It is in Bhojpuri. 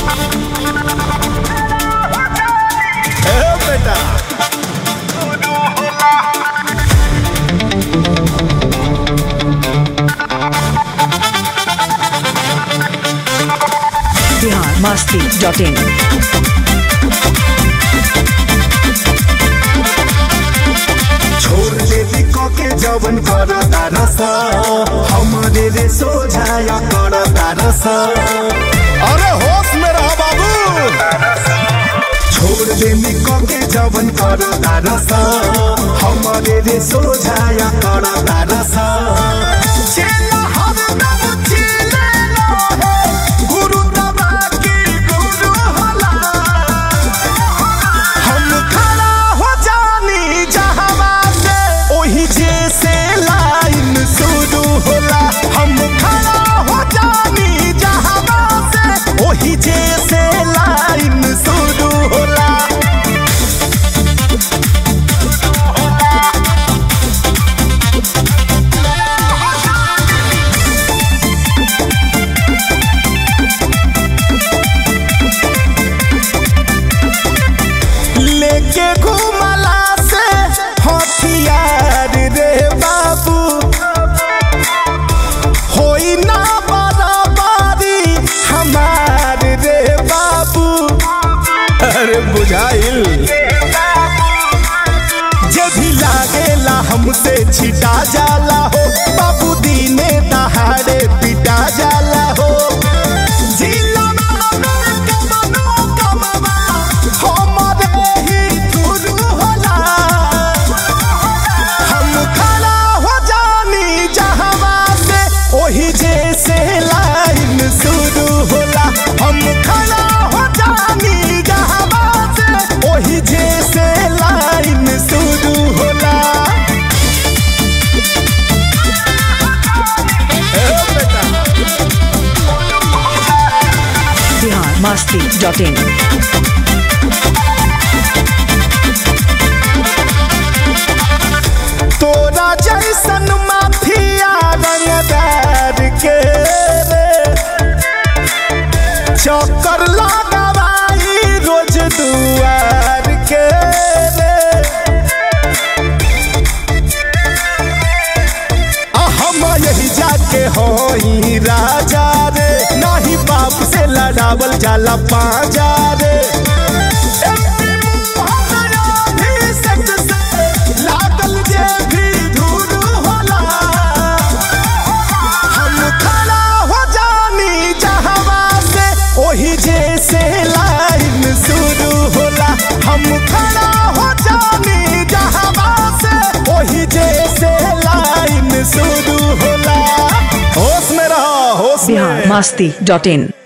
ए बेटा बिहार मस्ती डॉट इन छोड़ देवी के जवन कर तारस हमारे रे सोझाया कर तारस अरे होश में रहो बाबू छोड़ देवी के जवन कर तारस हमारे रे सोझाया कर तारस चेला हरदम चेलेला है, गुरु दबा के गुरु होला। हम खड़ा हो जानी जहवा से ओही जैसे लाइन शुरू होला हम खड़ा हो जानी जहवा से ओही जैसे लाइन शुरू होला लेके घूमला से हथियार रे बाबू होई ना बराबरी हमार रे बाबू अरे बुझाइल जे भी लागेला हमसे छिटा जाला हो बाबू दीने दहाड़े पिटा जाला हो जिला में कमनो कमवा, हमरे ही गुरु होला। हम खड़ा हो जानी जहवा से ओही जैसे लाइन शुरू होला हम खड़ा हो जानी जहवा से ओही जैसे लाइन शुरू होला ए बेटा बिहार मस्ती डॉट इन तोरा जैसन माफिया रंगदार के रे चक्कर लगावाई रोज दुआर के रे आ हम यही जाके होई राजा रे नाही बाप से लड़ावल जाला पाजा रे एमपी मोहन अभिषेक से लागल जे भी धूल होला हम खड़ा हो जानी जहवा से ओही जैसे लाइन शुरू होला हम खड़ा हो जानी जहवा से ओही जैसे लाइन शुरू होला होश में रहो होश में बिहार मस्ती डॉट इन